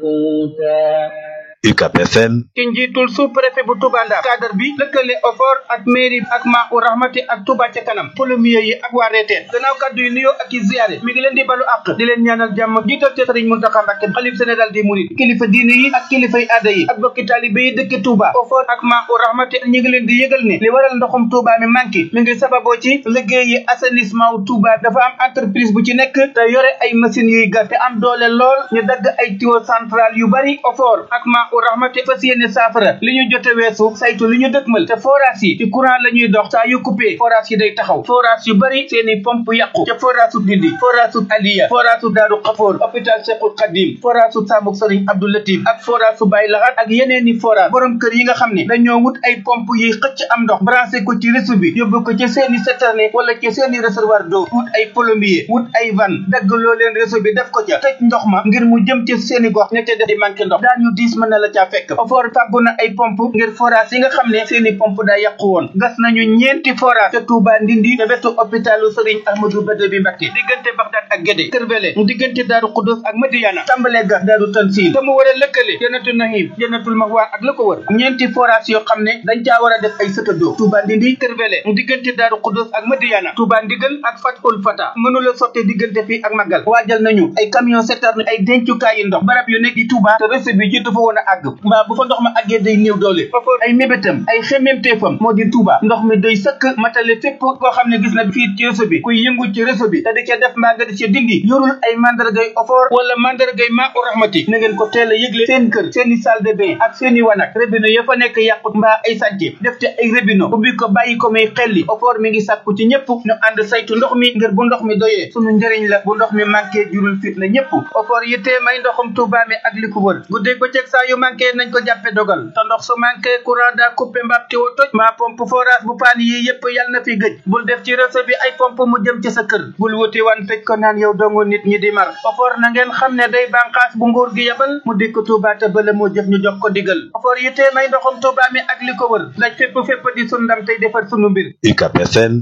UCAB FM ci njiitul sous-préfet bu Touba Ndar cadre bi lëkkale OFOR ak mairie ak Maa u Rahmati ak Touba ca kanam polomier yi ak waa reeteen gannaaw kàddu yi nuyoo ak i ziyaare mi ngi leen di balu àq di leen ñaanal jàmm jiital ca Sëriñ Muntaxa Mbàkke xalif général des mourides kilifa diine yi ak kilifay aada yi ak bokki taalibe yi dëkk Touba OFOR ak Maa u Rahmati ñi ngi leen di yëgal ne li waral ndoxum Touba mi manqué mi ngi sababoo ci liggéey yi assainissement wu Touba dafa am entreprise bu ci nekk te yore ay machines yuy gas te am doole lool ñu dagg ay tuyau central yu bari OFOR ak Maa u Rahmati fas yéene saafara li ñu jote weesu saytu li ñu dëkkmal te forage yi ci courant la ñuy dox saa yu coupé forage yi day taxaw forage yu bari seeni pompe yàqu ca forage su Ndindi forage su Aliya forage su Daaru Xafoor hôpital Cheikhul Khadim forage su Samuk Sëriñ Abdou Latif ak forage su Baye Lahat ak yeneen i forage borom kër yi nga xam ne dañoo wut ay pompe yiy xëcc am ndox branché ko ci réseau bi yóbbu ko ci seeni citerne wala ci seeni réservoir d'eau wut ay plombier wut ay van dagg loo leen réseau bi def ko ca tëj ndox ma ngir mu jëm ci seeni gox ña ca def di manqué ndox daan ñu diis mën na la caa fekk OFOR fàggu na ay pompe ngir forage yi nga xam ne seeni pompe daa yàqu woon gas nañu ñeenti forage ca Touba Ndindi te wetu hôpitalu Serigne Ahmadou Bada bi Mbacké diggante Bagdad ak Guédé Kër Wele diggante Daaru Xudus ak Madiana tàmbalee gas Daaru Tansil te mu war a lëkkale Jannatul Nahim Jannatul Mahwa ak la ko wër ñeenti forage yoo xam ne dañ caa war a def ay sëtadoo Touba Ndindi Kër Wele diggante Daaru Xudus ak Madiana Touba Ndigal ak Fatul Fata mënula sotte diggante fii ak Magal waajal nañu ay camion citerne ay dencukaay yi ndox barab yu nekk di Touba te réseau bi jiitu fa woon a àgg mbaa bu fa ndox ma àggee day néew doole OFOR ay mébétam ay xemmemteefam moo di Touba ndox mi doy sëkk matale fépp koo xam ne gis na fii ci réseau bi kuy yëngu ci réseau bi te di ca def mbaa nga di ca dindi yorul ay mandargay OFOR wala mandargay Maa u Rahmati na ngeen ko teel a yëgle seen kër seeni salle de bain ak seeni wanak robinet ya fa nekk yàqut mbaa ay sànce def te ay robinet ubbi ko bàyyi ko muy xelli OFOR mi ngi sàkku ci ñëpp ñu ànd saytu ndox mi ngir bu ndox mi doyee sunu njëriñ la bu ndox mi manqué jurul fit na ñëpp OFOR yittee may ndoxum Touba mi ak li ko wër guddeeg bëccëg saa yu manqué nañ ko jàppe dogal te ndox su manqué courant daa coupé mbaab tiwo toj maa pompe forage bu paan yi yëpp yal na fi gëj bul def ci réseau bi ay pompe mu jëm ci sa kër bul wuti wan tëj ko naan yow dongu nit ñi di mar OFOR na ngeen xam ne day bànqaas bu nguur gi yabal mu dikk Touba te bala moo jëf ñu jox ko digal OFOR yittee may ndoxum Touba mi ak li ko wër daj fépp fépp di sun ndam tey defar sunu mbir UCAB FM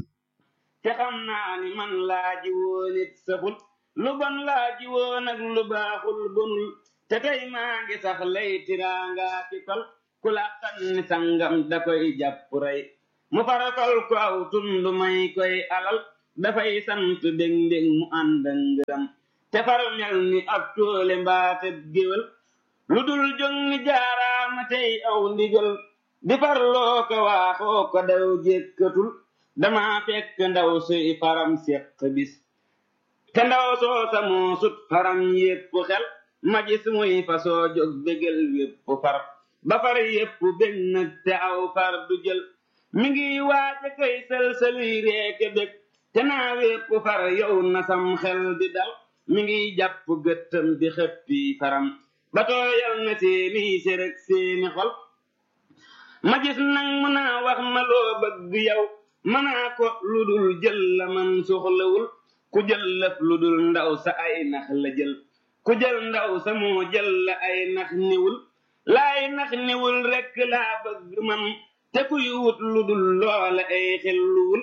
te xam naa ni man laa ji woon it saful lu bon laa ji woon ak lu baaxul bonul te tey maa ngi sax lay tiraanga ci kol ku la ni sangam da koy jàpp rey mu farakol ko aw tund may koy alal dafay sant dég ndég mu ànd ak ngërëm te far mel ni ab toole mbaate géwél lu dul jóg ni jaaraama tey aw ndigal di farloo ko waaxoo ko daw jékkatul dama fekk ndaw suy faram seq bis te ndaw soo sa moo sut faram yépp xel ma gis muy fasoo jóg bégal wépp far ba far yépp bég nag te aw far du jël mi ngi waaja koy sël-sëluy reeke bég te naa wépp far yow na sam xel di dal mi ngi jàpp gëttam di xëppi faram ba tooyal na seeni sérëg seeni xol ma gis nag mu naa wax ma loo bëgg yow manaa ko lu dul jël la man soxlawul ku jël lëf lu dul ndaw sa ay nax la jël ku jël ndaw sa moo jël la ay nax niwul laay nax niwul rekk laa bëgg man te kuy wut lu dul loola ay xelluwul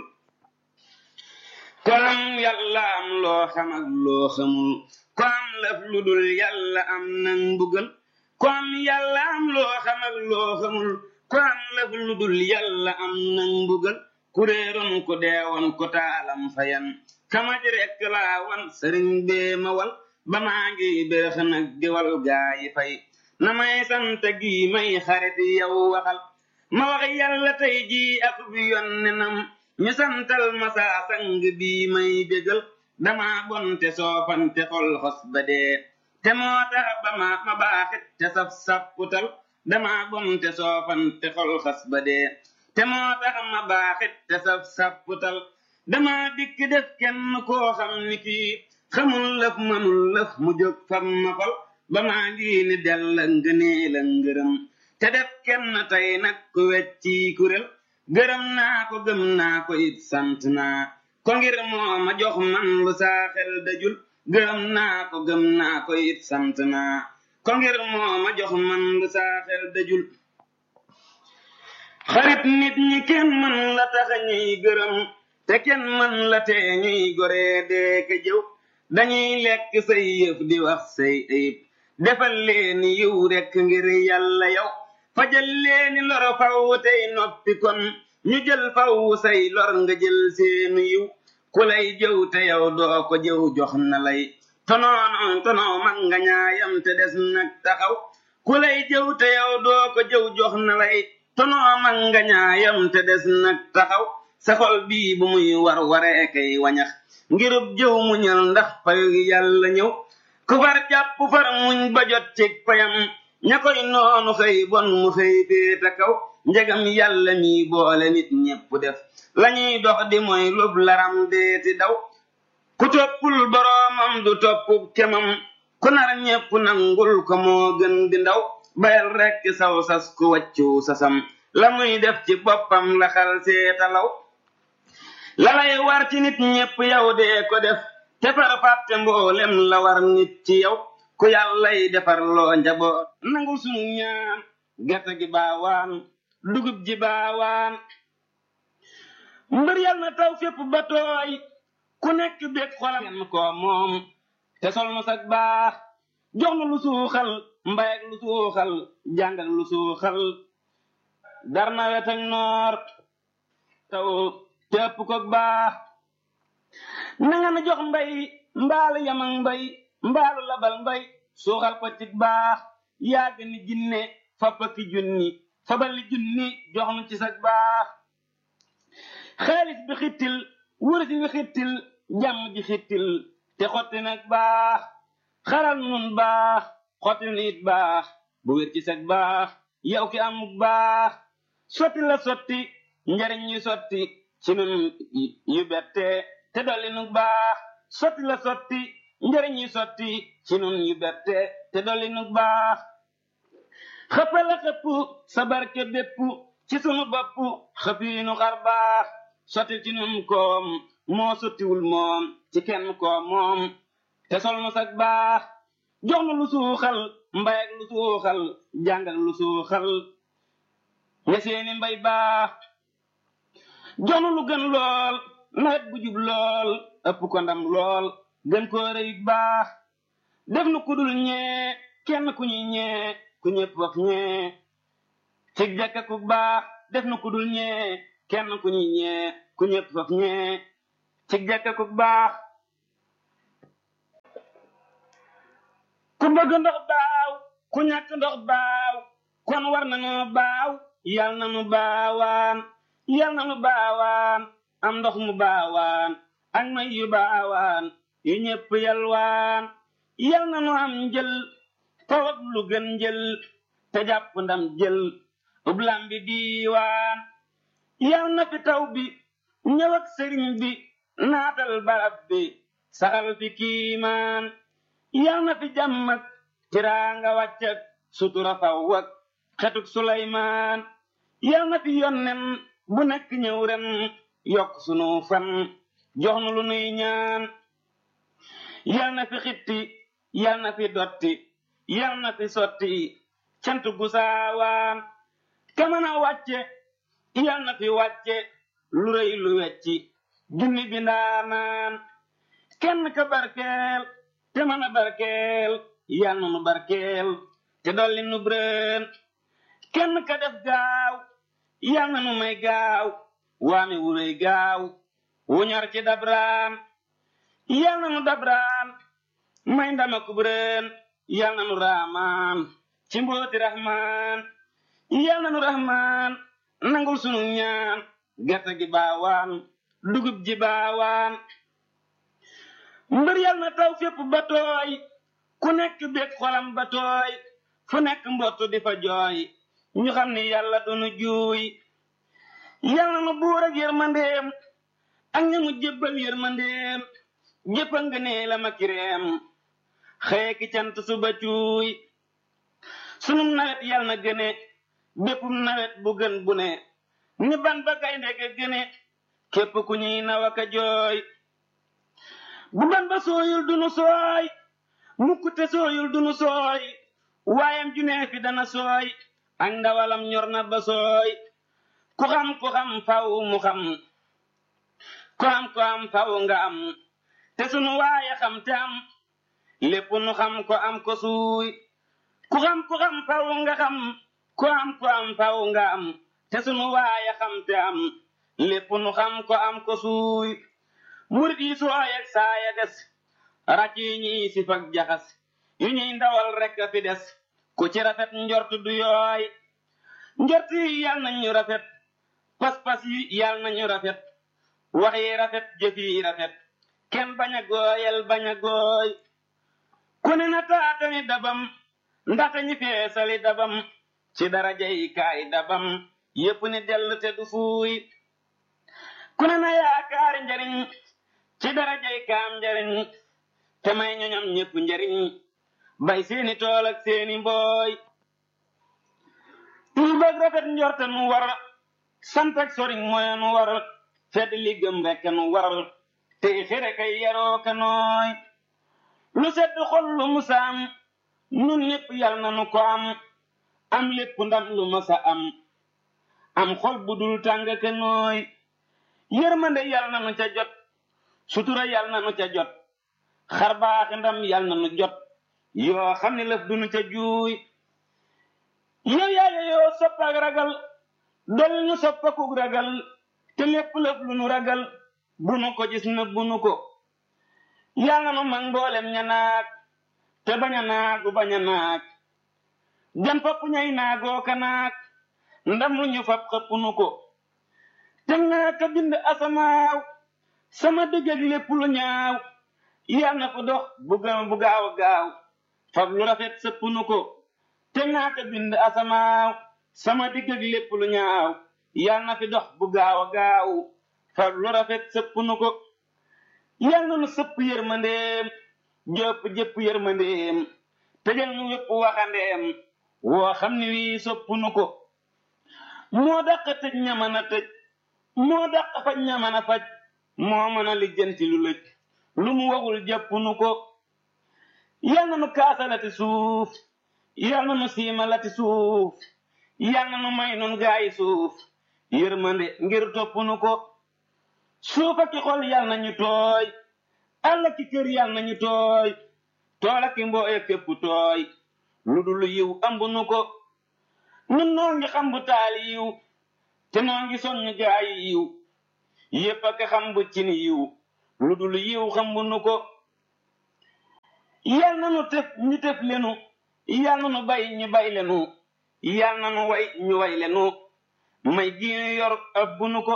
ko am yàlla am loo xam ak loo xamul ko am lëf lu dul yàlla am nan mbugal ko am yàlla am loo xam ak loo xamul ko am lëf lu dul yàlla am nan mbugal kuréeroon ku deewoon ku taalam fayan kamaj rekk laa wan sëriñ bee ma wal ba maa ngi bérëx nag di wal gaa yi fay na may sant gi may xarit yow waxal ma wax yàlla tey jii ak bi yonnenam ñu santal ma saa sang bii may bégal dama bonte soofante xol xos ba dee te moo tax ba ma ma baaxit te saf sapputal dama bonte soofante xol xos ba dee te moo tax ma baaxit te saf sapputal dama dikk def kenn koo xam ni kii xamul lëf mënul lëf mu jóg fam ma fal ba maa ngi ni dell ngënee la ngërëm te def kenn tey nag ku wecci kurél gërëm naa ko gëm naa ko it sant naa ko ngir moo ma jox man lu saa xel dajul gërëm naa ko gëm naa ko it sant naa ko ngir moo ma jox man lu saa xel dajul xarit nit ñi kenn mën la tax ñuy gërëm te kenn mën la tee ñuy goree dee ka jëw dañuy lekk say yëf di wax say ayib defal leeni yiw rekk ngir yàlla yow fajal leeni loro faw tey noppi kon ñu jël faw say lor nga jël seenu yiw ku lay jëw te yow doo ko jëw jox na lay tonoon tonoo mag nga ñaayam te des nag taxaw ku lay jëw te yow doo ko jëw jox na lay tonoo mag nga ñaayam te des nag taxaw sa xol bii bu muy war waree kay wañax ngirub jëw muñal ndax payu yàlla ñëw ku far jàpp far muñ ba jot ci payam ña koy noonu xëy bon mu xëy féeta kaw njegam yàlla mi boole nit ñépp def lañuy dox di mooy lub laram deeti daw ku toppul boroomam du topp kemam ku nar ñépp nangul ko moo gën di ndaw bayal rekk saw sas ku wàccu sasam la muy def ci boppam la xal seetalaw la lay war ci nit ñépp yow dee ko def te far fàtte mboolem la war nit ci yow ku yàllay defar loo njaboot nangul sunu ñaan gerte gi baawaan dugub ji baawaan mbër yal na taw fépp ba tooy ku nekk bég xolam kenn koo moom te sol nu sag baax jox nu lu suuxal mbay ak lu suuxal jàng ak lu suuxal dar na wet ak noor taw te ëpp ko baax nanga na jox mbay mbaalu yamang mbay mbaalu labal mbay suuxal ko ci baax yàgg ni jinne fappaki junni fabali junni jox nu ci sag baax xaalis bi xittil wurus bi xittil jàmm ji xittil te xotti nag baax xaral nun baax xotti nit baax bu wér ci sag baax yow ki amuk baax sotti la sotti njariñ yu sotti ci nun yu bette te dolli nu baax sotti la sotti njariñ yu sotti ci nun yu bette te dolli nu baax xëppala xëpp sa barke bépp ci sunu bopp xëpiinu xar baax sotti ci nun koom moo sottiwul moom ci kenn koom moom te sol nu sag baax jox nu lu suuxal mbay ak lu suuxal jàng ak lu suuxal ña seeni mbay baax jox nu lu gën lool nawet bu jub lool ëpp ko ndam lool gën koo rëyit baax def nu kudul ñee kenn ku ñuy ñee ku ñëpp wax ñee cig jàkka ku baax def nu kudul ñee kenn ku ñuy ñee ku ñëpp wax ñee cig jàkka ku baax ku bëgg ndox baaw ku ñàkk ndox baaw kon war nanoo baaw yal na nu baawaan yal na nu baawaan am ndox mu baawaan ak may yu baawaan yu ñépp yalwaan yal na nu am njël tawat lu gën njël te jàpp ndam jël ublam bi diiwaan yal na fi taw bi ñëw ak sëriñ bi naatal barab bi saxal fi kiimaan yal na fi jàmm ak tiraanga wàcc ak sutura faw ak xetuk suleymaan yal na fi yonnen bu nekk ñëw ren yokk sunu fan jox nu lu nuy ñaan yal na fi xitti yal na fi dotti yal na fi sotti cant gu saawaan kamana wàcce yal na fi wàcce lu rëy lu wecci junni bi ndaanaan kenn ka barkeel te mën a barkeel yal na nu barkeel te dolli nu breen kenn ka def gaaw yal na nu may gaaw waame wu rëy gaaw wu ñor ci dabraan yal na nu dabraan may ndama kubreen yal na nu raamaan ci mbooti rahmaan yal na nu rahmaan nangul sunu ñaan gerte gi baawaan dugub ji baawaan mbër yal na taw fépp ba tooy ku nekk bég xolam ba tooy fu nekk mbottu di fa jooy ñu xam ni yàlla dunu juuy yal na nu buur ak yërmandeem ak ña mu jébbal yërmandeem jëppa nga nee la ma kireem xëye ki cant suba cuuy sunum nawet yal na gëne béppum nawet bu gën bu ne ni ban ba gaynde ga gëne képp ku ñuy nawa ka jooy bu ban ba sooyul dunu sooy mukk te sooyul dunu sooy waayam junee fi dana sooy ak ndawalam ñor na ba sooy ku xam ku xam faw mu xam ku am ku am faw nga am te sunu waaye xam te am lépp nu xam ko am ko suuy ku xam ku xam faw nga xam ku am ku am faw nga am te sunu waaya xam te am lépp nu xam ko am ko suuy murit yi sooy ak saaya des ràcc yi ñuy si fag jaxas yu ñuy ndawal rekk a fi des ku ci rafet njort du yooy njort yi yal nañu rafet pas-pas yi yal nañu rafet wax yi rafet jëf yi rafet kenn bañ a gooyal bañ a gooy ku ne na taatani dabam ndaxte ñi feesali dabam ci daraja yi kaay dabam yépp ni dell te du fuuy ku ne na yaakaari njariñ ci daraja yi kaam njariñ te may ñoñam ñépp njariñ bay seeni tool ak seeni mbooy tuubag rafet njorte nu war sant ak soriñ mooy nu war fedd li gëm rekk nu war tey xere kay yaroo ka nooy lu sedd xol lu musaam nun ñépp yal na nu ko am am lépp ndam lu masa am am xol bu dul tàng ka nooy yërmande yal na nu ca jot sutura yal na nu ca jot xar baax ndam yal na nu jot yoo xam ne lëf du nu ca juuy yow yaaya yoo sopp ak ragal dol ñu soppakuk ragal te lépp lëf lu nu ragal bu nu ko gis na bu nu ko yal na nu mag mboolem ña naag te bañ a naagu bañ a naag jan fopp ñay naagoo ka naag ndam lu ñu fab xëpp nu ko te naa ka bind asamaaw sama digg ak lépp lu ñaaw yal na ko dox bu gaaw bu gaaw a gaaw fab lu rafet sëpp nu ko te naa ka bind asamaaw sama digg ak lépp lu ñaaw yal na fi dox bu gaaw a gaaw fab lu rafet sëpp nu ko yal na nu sëpp yërmandeem jëpp jëpp yërmandeem tëjal nu wépp waxandeem woo xam ni wii sopp nu ko moo dàq tëj ña mën a tëj moo dàq faj ña mën a faj moo mën a lijjanti lu lëj lu mu waxul jàpp nu ko yal na nu kaasalati suuf yal na nu siimalati suuf yal na nu may nun gaayi suuf yërmande ngir topp nu ko suuf ak i xol yal na ñu tooy àll ki kër yal na ñu tooy tool ak i mbooy képp tooy lu dul yiw ëmb nu ko nun noo ngi xam bu taali yiw te noo ngi soññ gaayi yiw yépp ak xam bu cin yiw lu dul yiw xam bu nu ko yal na nu tëf ñu tëf lenu yal na nu bay ñu bay lenu yal na nu way ñu way lenu may gi ñu yor ab bu nu ko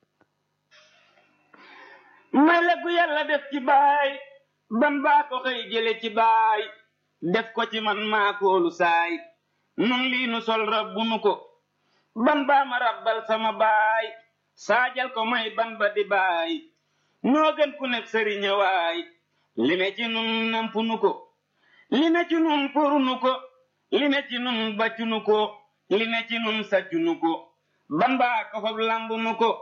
may la gu yàlla def ci baay ban baa ko xëy jële ci baay def ko ci man maa koolu saay nun lii nu sol rabbu nu ko ban baa ma rabbal sama baay saajal ko may ban ba di baay noo gën ku nekk sëriña waay li ne ci nun nampu nu ko li ne ci nun poru nu ko li ne ci nun baccu nu ko li ne ci nun saccu nu ko ban baa ko fab lambu nu ko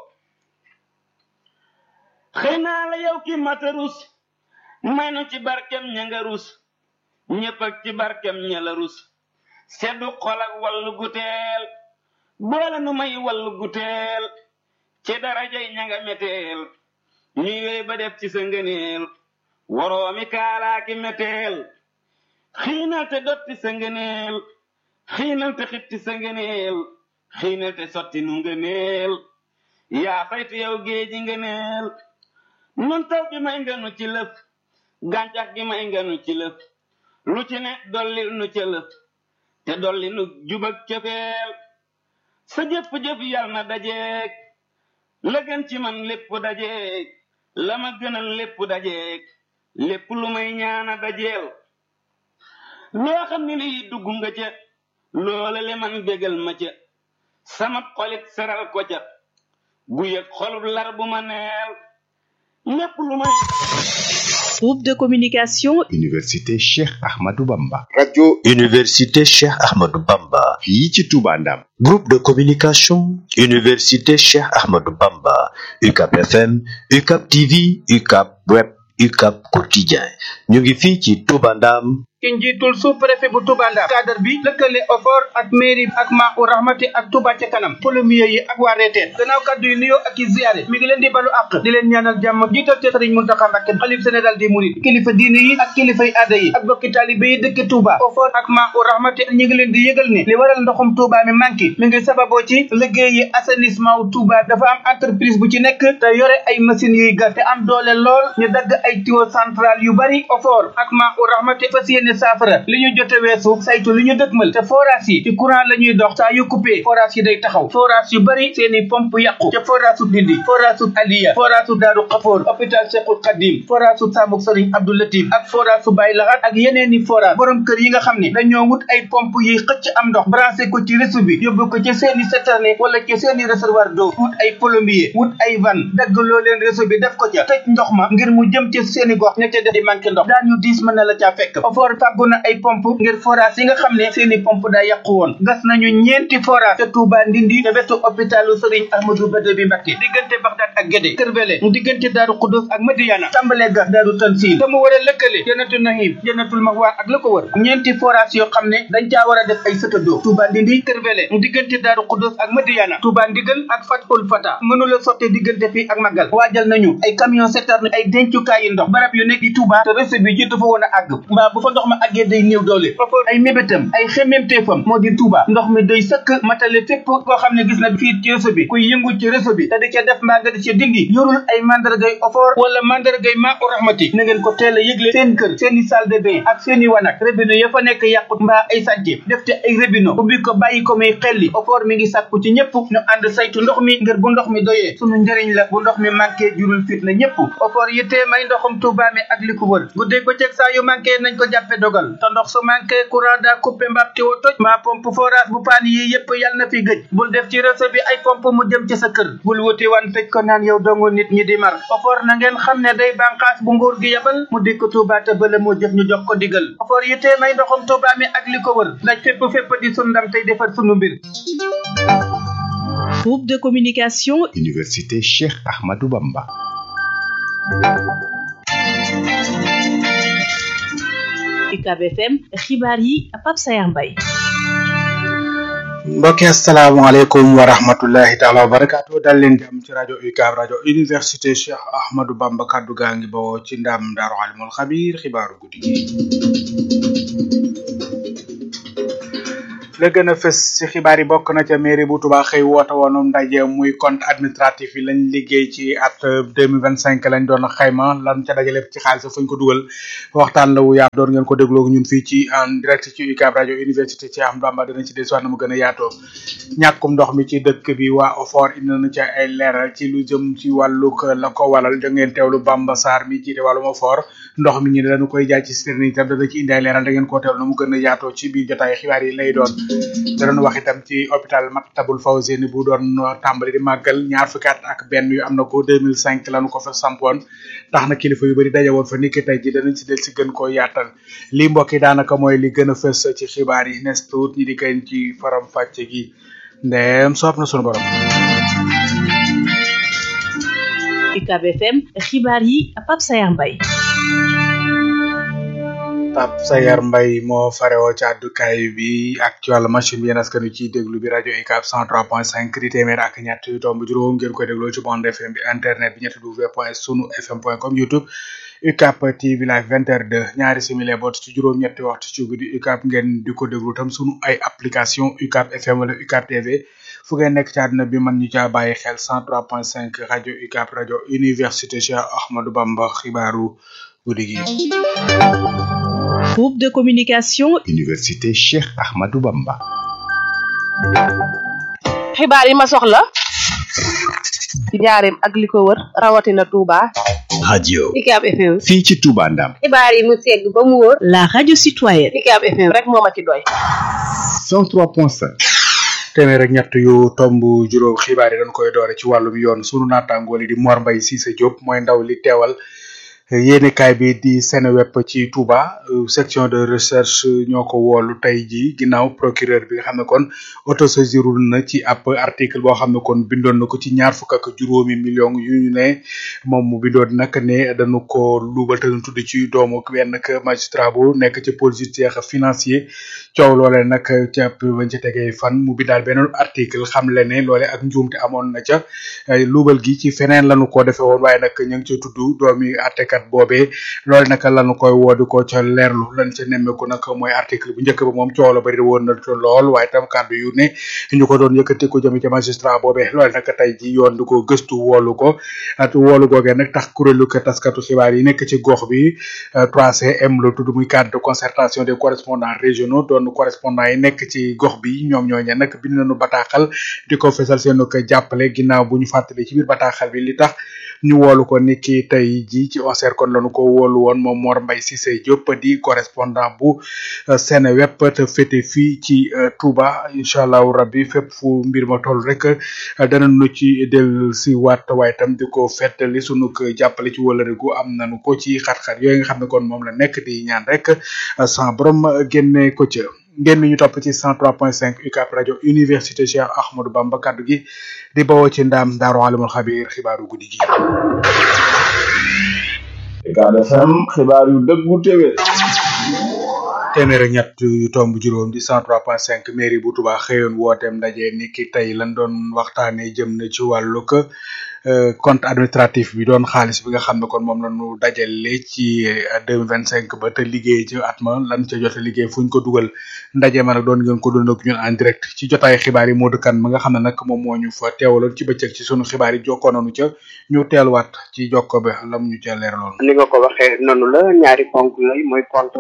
xëy naa la yow ki matarus may nu ci barkem ña nga rus ñépp ak ci barkem ña la rus seddu xol ak wallu guteel boole nu may wallu guteel ci darajay ña nga meteel ñuy wéy ba def ci sa ngëneel woroomi kaalaaki meteel xiinal te dotti sa ngëneel xiinal te xitti sa ngëneel xiinal te sotti nu ngëneel yaa saytu yow géeji ngëneel nun taw bi may nganu ci lëf gàncax gi may nganu ci lëf lu ci ne dollil nu ca lëf te dolli nu jubak cofeel sa jëf-jëf yal na dajeek la gën ci man lépp dajeek la ma gënal lépp dajeek lépp lu may ñaana dajeel loo xam ni lii dugg nga ca loola le man bégal ma ca sama xolit seral ko ca bu yëg xolub lar bu ma neel lépp lu may Groupe de communication Université Cheikh Ahmadou Bamba. radio université Cheikh Ahmadou Bamba fii ci Touba Ndam. groupe de communication université Cheikh Ahmadou Bamba UCAP FM UCAP TV UCAP web UCAP quotidien ñu ngi fii ci Touba Ndam ci njiitul sous préfet bu Touba Ndar cadre bi lëkkale OFOR ak mairie ak Maa-u Rahmati ak Touba ca kanam polomier yi ak waa reeteet gannaaw kaddu yi nuyoo ak i ziyaare mi ngi leen di balu àq di leen ñaanal jàmm jiital te Sëriñ Muntaxa Mbàkke xalif général des mourides kilifa diine yi ak kilifay aada yi ak bokki taalibe yi dëkk Touba OFOR ak Maa-u Rahmati ñi ngi leen di yëgal ne li waral ndoxum Touba mi manqué mi ngi sababoo ci liggéey yi assainissement wu Touba dafa am entreprise bu ci nekk te yore ay machines yuy gas te am doole lool ñu dagg ay tuyau central yu bari OFOR ak Maa-u Rahmati fas yéene saafara li ñu jote weesu saytu li ñu dëkkmal te forage yi ci courant la ñuy dox saa yu coupé forage yi day taxaw forage yu bari seeni pompe yàqu ca forage su Ndindi forage su Aliya forage su Daaru Xafoor hôpital Cheikhul Khadim forage su Samuk Sëriñ Abdou Latif ak forage su Baye Lahat ak yeneeni forage borom kër yi nga xam ne dañoo wut ay pompe yi xëcc am ndox branché ko ci réseau bi yóbbu ko ci seeni citerne wala ci seeni réservoir d'eau wut ay plombier wut ay van dagg loo leen réseau bi def ko ca tëj ndox ma ngir mu jëm ci seeni gox ña ca def di manqué ndox daañu diis mën na la caa fekk OFOR fàggu na ay pompe ngir forage yi nga xam ne seeni pompe daa yàqu woon gas nañu ñeenti forage ca Touba Ndindi te wetu hôpitalu Serigne Ahmadou Bada bi Mbacké diggante Bagdad ak Guédé Kër Bele mu diggante Daaru Xudus ak Madiyana tàmbalee gas Daaru Tansil te mu war a lëkkale Jannatul Nahim Jannatul Mahwa ak la ko wër ñeenti forage yoo xam ne dañ caa war a def ay sëtadoo Touba Ndindi Kër Bele mu diggante Daaru Xudus ak Madiyana Touba Ndigal ak Fatul Fata mënula sotte diggante fii ak Magal waajal nañu ay camion citerne ay dencukaay yi ndox barab yu nekk di Touba te réseau bi jiitu fa woon a àgg mbaa bu fa ndox ma àggee day néew doole OFOR ay mébétam ay xemmemteefam moo di Touba ndox mi doy sëkk matale fépp koo xam ne gis na fii ci réseau bi kuy yëngu ci réseau bi te di ca def mbaa nga di ca dindi yorul ay mandargay OFOR wala mandargay Maa-u Rahmati na ngeen ko teel a yëgle seen kër seen i salle de bain ak seen i wanak robinet ya fa nekk yàqut mbaa ay sànce def te ay robinet ubbi ko bàyyi ko muy xelli OFOR mi ngi sàkku ci ñëpp ñu ànd saytu ndox mi ngir bu ndox mi doyee sunu njëriñ la bu ndox mi manqué jurul fit na ñëpp OFOR yittee may ndoxum Touba mi ak li ko wër guddeeg bëccëg saa yu manqué nañ ko jàppe dogal te ndox su manqué courant daa coupé mbab ti wo toj maa pompe forage bu paan yi yëpp yal na fi gëj bul def ci réseau bi ay pompe mu jëm ci sa kër bul wuti wan tëj ko naan yow dongo nit ñi di mar OFOR na ngeen xam ne day bànqaas bu nguur gi yebal mu dikk Touba te bële moo jëf ñu jox ko digal OFOR yittee may ndoxum Touba mi ak li ko wër daj fépp fépp di sun ndam tey defar sunu mbir Groupe de communication Université Cheikh Ahmadou Bamba. UCAB FM xibaar yi Pape Sayar Mbaye mbokki asalaamaaleykum wa rahmatullahi taala wa barakaatu dal leen jàmm ci rajo UCAB rajo université Cheikh Ahmadou Bamba kaddu gaa ngi bawoo ci ndam Daaru Alimul Xabiir xibaaru guddi gi la gën a fës ci xibaar yi bokk na ca mairie bu Touba xëy woote woonu ndaje muy compte administratif yi lañ liggéey ci at deux mille vingt cinq lañ doon xayma lan ca dajale ci xaalis fañ ko dugal waxtaan la wu yaatu doon ngeen ko dégloo ñun fii ci en direct ci UCAB rajo université ci am Bamba dinañ ci desuwaat na mu gën a yaatoo ñàkkum ndox mi ci dëkk bi waa OFOR indi na ca ay leeral ci lu jëm ci wàllug la ko walal da ngeen teewlu Bamba Sarr mi jiite wàllum OFOR ndox mi ñu ne dañu koy jaay ci citerne itam dana ci indi ay leeral da ngeen koo teewlu na mu gën a yaatoo ci biir jotaay xibaar yi lay doon da doon wax itam ci hôpital Maktabul Fawzeyni bu doon tàmbali di màggal ñaar fukki at ak benn yu am na ko 2005 lañu ko fa sampoon tax na kilifa yu bëri daje woon fa niki tey ji danañ si del si gën koo yaatal lii mbokk yi daanaka mooy li gën a fës ci xibaar yi nes tuut ñi di kañ ci faram fàcce gi ndeem soob na sunu borom UCAB FM xibaar yi Pape Sayar Mbaye Pape Sayar Mbaye moo farewoo ci àddukaay bi ak ci wàllu machine bi yéen askan wi ciy déglu bi rajo UCAB 103.5 di téeméer ak ñett yu tomb juróom ngeen koy dégloo ci bande FM bi internet bi ñetti w point sunu fm point com youtube UCAB TV live vingt heures deux ñaari simili boot ci juróom ñetti waxtu ci guddi UCAB ngeen di ko déglu tam sunu ay application UCAB FM wala UCAB TV fu ngeen nekk ci àdduna bi man ñu caa bàyyi xel 103.5 rajo UCAB rajo université Cheikh Ahmadou Bamba xibaaru guddi gi. Groupe de communication Université Cheikh Ahmadou Bamba. xibaar yi ma soxla ci njaareem ak li ko wër rawatina Touba. radio UCAB FM. fii ci Touba Ndam. xibaar yi mu segg ba mu wóor. la radio citoyenne UCAB FM rek moo ma ci doy. 103.5. téeméer ak ñett yu tomb juróom xibaar yi dañ koy doore ci wàllum yoon sunu naataangool yi di Mor Mbaye Cissé Diop mooy ndaw li teewal yéenekaay bi di Seneweb ci Touba section de recherche ñoo ko woolu tey jii ginnaaw procureur bi nga xam ne kon autosaisirul na ci ab article boo xam ne kon bindoon na ko ci ñaar fukk ak juróomi million yu ñu ne moom mu bindoon nag ne dañu ko luubal te ñu tudd ci doomu benn magistrat bu nekk ci pôle judiciaire financier coow loole nag ca bañ ci tegee fan mu bindaal beneen article xam le ne loole ak njuumte amoon na ca luubal gi ci feneen lañu ko defee woon waaye nag ñu ngi ci tudd doomi àttekat boobee loolu nag lañu koy woodi ko ca leerlu lan ca nemmeeku nag mooy article bu njëkk ba moom coow la bari woon na lool waaye tam kàddu yu ne ñu ko doon yëkkati ko jëme ca magistrat boobee loolu nag tey ji yoon di ko gëstu woolu ko at woolu googee nag tax kuréelu ko taskatu xibaar yi nekk ci gox bi 3CM la tudd muy cadre de concertation des correspondants régionaux doon correspondants yi nekk ci gox bi ñoom ñooñe nag bind nañu bataaxal di ko fesal seen ko jàppale ginnaaw bu ñu fàttali ci biir bataaxal bi li tax ñu woolu ko ni ki tey ji ci oncer kon lañu ko woolu woon moom Mor Mbaye Cissé Diop di correspondant bu Seneweb te féete fii ci Touba incha allahu rabbi fépp fu mbir ma toll rek danañu ci del si waat waaye tam di ko fettali sunu ko jàppale ci wëlëre gu am nañu ko ci xat-xat yooyu nga xam ne kon moom la nekk di ñaan rek sans borom génne ko ca ngeen ñu topp ci 103.5 UCAP rajo université Cheikh Ahmadou Bamba kaddu gi di bawoo ci ndaam daaru alimul xabir xibaaru guddi gi. UCAB FM xibaar yu dëggu téwé téeméer ak ñett yu tomb juróom di 103.5 mairie bu Touba xëyoon wooteem ndaje ni ki tey lan doon waxtaanee jëm na ci wàllu ko compte administratif bi doon xaalis bi nga xam ne kon moom la ñu dajale ci deux mille vingt cinq ba te liggéey ci at ma lan ca jot a liggéey fu ñu ko dugal ndaje ma nag doon ngeen ko doon ak ñun en direct ci jotaay xibaar yi Modou Kane ma nga xam ne nag moom moo ñu fa teewaloon ci bëccëg ci sunu xibaar yi jokkoo nañu ca ñu teeluwaat ci jokko bi lam ñu ca leeraloon. ni nga ko waxee noonu la ñaari ponk yooyu mooy compte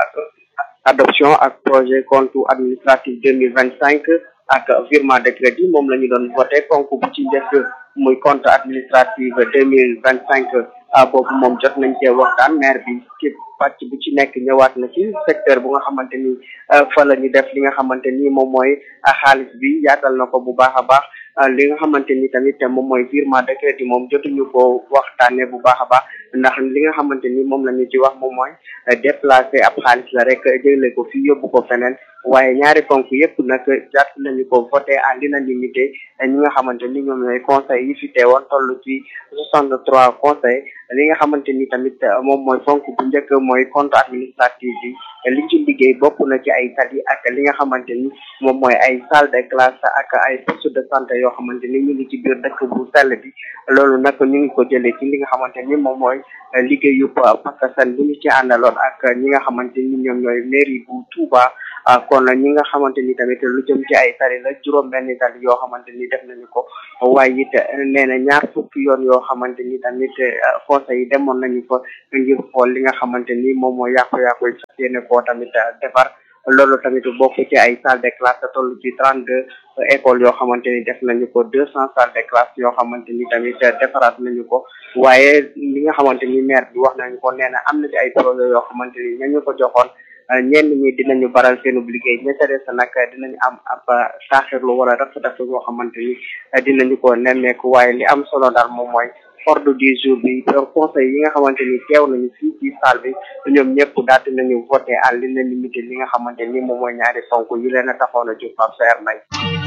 adoption ak projet compte administratif deux mille vingt cinq ak virement de crédit moom la ñu doon voté ponk bu ci njëkk muy compte administratif deux mille vingt cinq boobu moom jot nañ cee waxtaan maire bi képp pàcc bu ci nekk ñëwaat na ci secteur bu nga xamante ni fa la ñu def li nga xamante ni moom mooy xaalis bi yaatal na ko bu baax a baax li nga xamante ni tamit moom mooy virement de crédit moom jotuñu ko waxtaanee bu baax a baax ndax li nga xamante ni moom la ñu ci wax moom mooy déplacer ab xaalis la rek jëlee ko fii yóbbu ko feneen waaye ñaari ponk yëpp nag jàpp nañu ko voté à l'unanimité ñi nga xamante ni ñoom ñooy conseil yi fi teewoon toll ci soixante trois conseil li nga xamante ni tamit moom mooy ponk bu njëkk mooy compte administratif bi liñ ci liggéey bokk na ci ay tali ak li nga xamante ni moom mooy ay salle de classe ak ay poste de santé yoo xamante ni ñu ngi ci biir dëkk bu sell bi loolu nag ñu ngi ko jëlee ci li nga xamante ni moom mooy liggéeyu pakastan bu ñu ci àndaloon ak ñi nga xamante ni ñoom ñooy mairie bu Touba kon ñi nga xamante ni tamit lu jëm ci ay tali la juróom benn tali yoo xamante ni def nañu ko waaye it nee na ñaar fukki yoon yoo xamante ni tamit conseil yi demoon nañu fa ngir xool li nga xamante ni moom mooy yàqu-yàqu yi fas yéene koo tamit defar loolu tamit bokk ci ay salle de classe toll ci trente deux écoles yoo xamante ni def nañu ko deux cent salles de classe yoo xamante ni tamit defaraat nañu ko waaye li nga xamante ni maire bi wax nañu ko nee na am na ci ay projet yoo xamante ni ñañu ko joxoon ñenn ñi dinañu baral seenub liggéey ña ca des nag dinañu am ab taaxirlu wala rafet-rafet yoo xamante ni dinañu ko nemmeeku waaye li am solo daal moom mooy ordre du jour bi donc conseil yi nga xamante ni teew nañu fii ci salle bi ñoom ñëpp daal dinañu voté à l'unanimité li nga xamante ni moom mooy ñaari ponk yi leen a taxoon a jóg Pape Saer Mbaye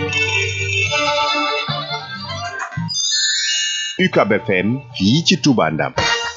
UCAB FM fii ci Touba Ndam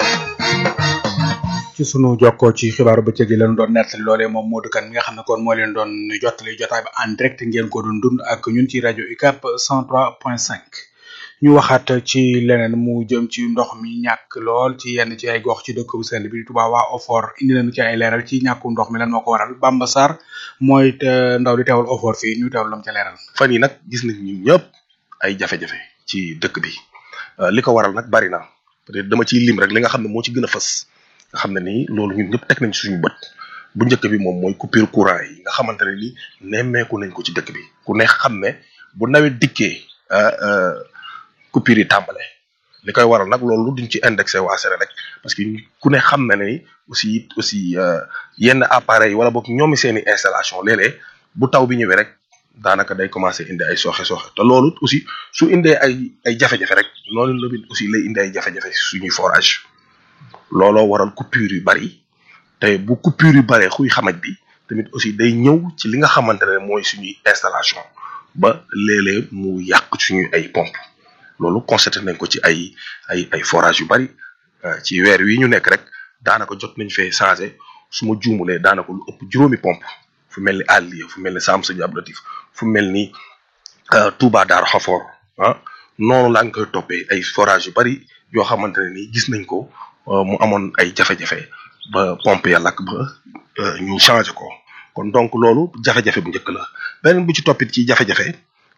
ci sunu jokkoo ci xibaaru bëccëg yi leen doon nettali loolee moom Modou Kane mi nga xam ne kon moo leen doon jottali jotaay bi en direct ngeen ko doon dund ak ñun ci rajo UCAB 103.5 ñu waxaat ci leneen mu jëm ci ndox mi ñàkk lool ci yenn ci ay gox ci dëkk bu sell bi Touba waa OFOR indi nañu ci ay leeral ci ñàkku ndox mi lan moo ko waral Bamba Sarr mooy ndaw di teewal OFOR fii ñu teewal lam ca leeral. fan yi nag gis nañ ñun ñëpp ay jafe-jafe ci dëkk bi li ko waral nag bari na peut-être dama ciy lim rek li nga xam ne moo ci gën a fës nga xam ne nii loolu ñun ñëpp teg nañ ci suñu bët bu njëkk bi moom mooy coupure courant yi nga xamante ne ni nemmeeku nañ ko ci dëkk bi ku ne xam ne bu nawet dikkee coupure yi tàmbale li koy waral nag loolu duñ ci indexé waa rek parce que ku ne xam na ne aussi aussi yenn appareils wala boog ñoomi seeni installation léeg-léeg bu taw bi ñëwee rek daanaka day commencé indi ay sooxe sooxe te loolu aussi su indee ay ay jafe-jafe rek noonu la aussi lay indi ay jafe-jafe suñuy forage looloo waral coupure yu bari te bu coupure yu baree xuy xamaj bi tamit aussi day ñëw ci li nga xamante ne mooy suñuy installation ba léeg-léeg mu yàq suñuy ay pompe loolu constaté nañ ko ci ay ay ay forage yu bari ci weer wi ñu nekk rek daanaka jot nañ fee changé su ma juumulee daanaka lu ëpp juróomi pompe fu mel ni Aliya fu mel ni Sam Sëñ Abdou Latif fu mel ni Touba Daaru Xafoor ah noonu laa ngi koy toppee ay forage yu bari yoo xamante ne nii gis nañ ko mu amoon ay jafe-jafe ba pompe ya lakk ba ñu changé ko kon donc loolu jafe-jafe bu njëkk la beneen bu ci toppit ci jafe-jafe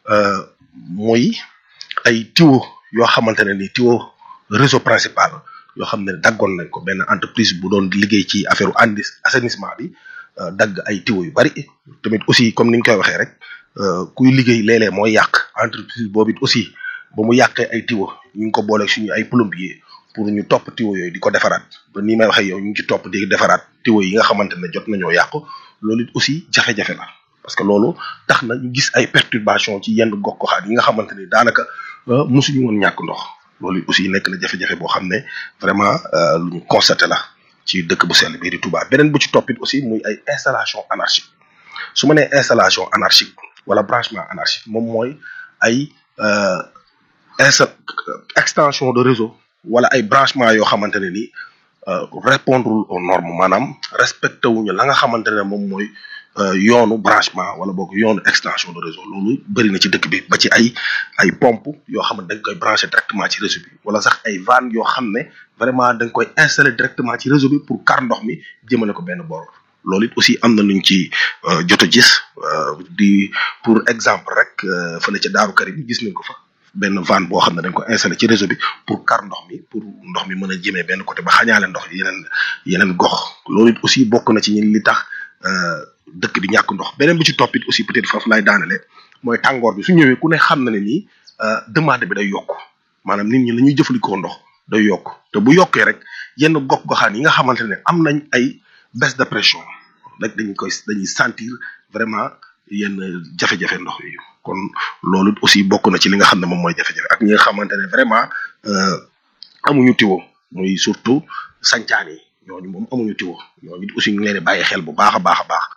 muy ay tuyau yoo xamante ne ni tuyau réseau principal yoo xam ne daggoon nañ ko benn entreprise bu doon liggéey ci affaire andi assainissement bi dagg ay tuyau yu bari tamit aussi comme ni ñu koy waxee rek kuy liggéey léeg-léeg mooy yàq entreprise boobu it aussi ba mu yàqee ay tuyau ñu ngi ko booleeg suñu ay plombier pour ñu topp tuyau yooyu di ko defaraat ba nii may waxee yow ñu ngi ci topp di defaraat tuyau yi nga xamante ne jot nañoo yàqu loolu it aussi jafe-jafe la parce que loolu tax na ñu gis ay perturbation ci yenn gox goxaat yi nga xamante ni daanaka mosuñu woon ñàkk ndox loolu aussi nekk na jafe-jafe boo xam ne vraiment lu ñu constaté la ci dëkk bu sell bii di Touba beneen bu ci toppit aussi muy ay installation anarchique su ma nee installation anarchique wala branchement anarchique moom mooy ay insta extension de réseau wala ay branchement yoo xamante ne ni répondre aux normes maanaam respecté wuñu la nga xamante ne moom mooy yoonu branchement wala boog yoonu extension de réseau loolu bëri na ci dëkk bi ba ci ay ay pompe yoo xam ne dañ koy branché directement ci réseau bi wala sax ay vannes yoo xam ne vraiment dañ koy installé directement ci réseau bi pour kar ndox mi jëmale ko benn boor loolu it aussi am na luñ ci jot a gis di pour exemple rek fële ca Daaru Karim gis nañ ko fa benn vanne boo xam ne dañ ko installé ci réseau bi pour kar ndox mi pour ndox mi mën a jëmee benn côté ba xañaale ndox yeneen yeneen gox loolu it aussi bokk na ci ñun li tax dëkk bi ñàkk ndox beneen bi ci toppit aussi peut-être foofu laay daanale mooy tàngoor bi su ñëwee ku ne xam na ne nii demande bi day yokk maanaam nit ñi la ñuy jëfandikoo ndox day yokk te bu yokkee rek yenn gox goxaan yi nga xamante ne am nañ ay baisse de pression rek dañu koy dañuy sentir vraiment yenn jafe-jafe ndox yi kon loolu aussi bokk na ci li nga xam ne moom mooy jafe-jafe ak ñi nga xamante ne vraiment amuñu tiwo muy surtout sancaan yi ñooñu moom amuñu tiwo ñooñu aussi ñu ngi leen di bàyyi xel bu baax a baax a baax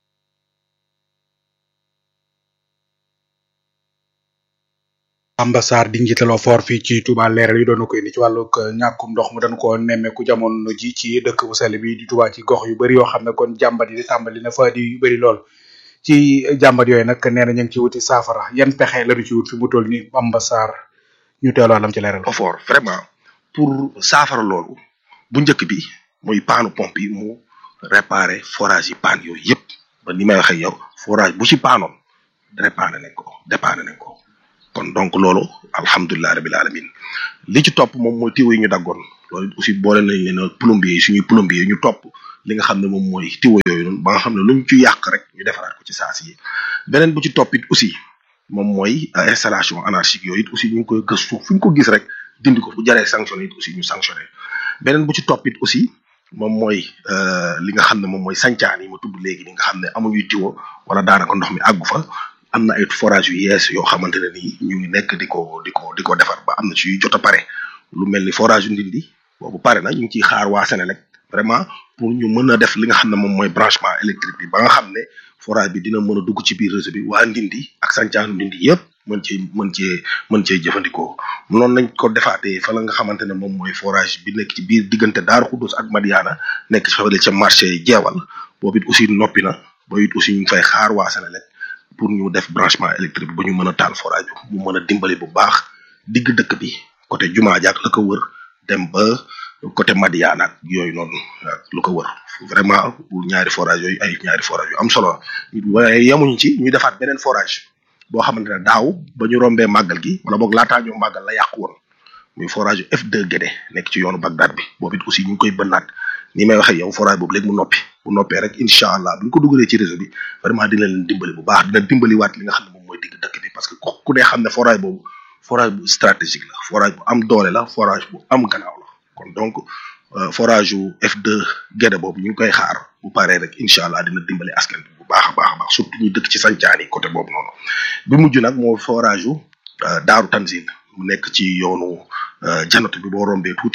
Amba Sarr di njiital OFOR fii ci Touba leeral yi doon na ko indi ci wàllug ñàkkum ndox mu dañ ko nemmeeku jamono ji ci dëkk bu sell bi di Touba ci gox yu bëri yoo xam ne kon jàmbat yi di tàmbali na fa di yu bëri lool ci jàmbat yooyu nag nee na ñu ngi ci wuti saafara yan pexe lañu ci wut fi mu toll ni Amba Sarr ñu teeloo lam ci leeral. OFOR vraiment pour saafara loolu bu njëkk bi muy paanu pompe yi mu réparer forage yi paan yooyu yëpp ba ni may waxee yow forage bu ci paanoon réparé nañ ko dépanné nañ ko. kon donc loolu alhamdulilah rabil alamin li ci topp moom mooy tiwo yi ñu daggoon loolu aussi boole nañ leen plombier yi suñuy plombier yi ñu topp li nga xam ne moom mooy tiwo yooyu noonu ba nga xam ne luñ ci yàq rek ñu defaraat ko ci saasi yi beneen bu ci topp it aussi moom mooy installation anarchique yooyu it aussi ñu ngi koy gëstu fu ñu ko gis rek dindi ko bu jaree sanctionné it aussi ñu sanctionné beneen bu ci topp it aussi moom mooy li nga xam ne moom mooy sancaan yi ma tudd léegi ni nga xam ne amuñuy tiwo wala daanaka ndox mi àggu fa am na ay forage yu yees yoo xamante ne nii ñu ngi nekk di ko di ko di ko defar ba am na ci yu jot a pare lu mel ni forage yu ndindi boobu pare na ñu ngi ciy xaar waa Sénélec vraiment pour ñu mën a def li nga xam ne moom mooy branchement électrique bi ba nga xam ne forage bi dina mën a dugg ci biir réseau bi waa ndindi ak sàncaanu ndindi yëpp mën cee mën cee mën cee jëfandikoo noonu nañ ko defaatee fa la nga xamante ne moom mooy forage bi nekk ci biir diggante Daaru Xudus ak Madiana nekk ci fafale ca marché jeewal boobu it aussi noppi na boobu it aussi ñu ngi fay xaar waa Sénélec pour ñu def branchement électrique ba ñu mën a taal forage bi mu mën a dimbali bu baax digg dëkk bi côté jumaa jaak la ko wër dem ba côté Madiana ak yooyu noonu lu ko wër vraiment ñaari forage yooyu ay ñaari forage yu am solo waaye yamuñ ci ñu defaat beneen forage boo xamante ne daaw ba ñu rombee màggal gi wala boog laataa ñu màggal la yàqu woon muy forage F2 Guédé nekk ci yoonu Bagdad bi boobu it aussi ñu ngi koy bënnaat ni may waxee yow forage boobu léegi mu noppi bu noppee rek incha allah bu ñu ko dugalee ci réseau bi vraiment dina leen dimbali bu baax dina dimbali waat li nga xam ne moom mooy digg dëkk bi parce que ku dee xam ne forage boobu forage bu stratégique la forage bu am doole la forage bu am gannaaw la kon donc forage yu F2 Guédé boobu ñu ngi koy xaar bu paree rek incha allah dina dimbali askan bi bu baax a baax a baax surtout ñu dëkk ci sancaan yi côté boobu noonu bi mujj nag moo forage yu Daaru Tanzil mu nekk ci yoonu janatu bi boo rombee tuuti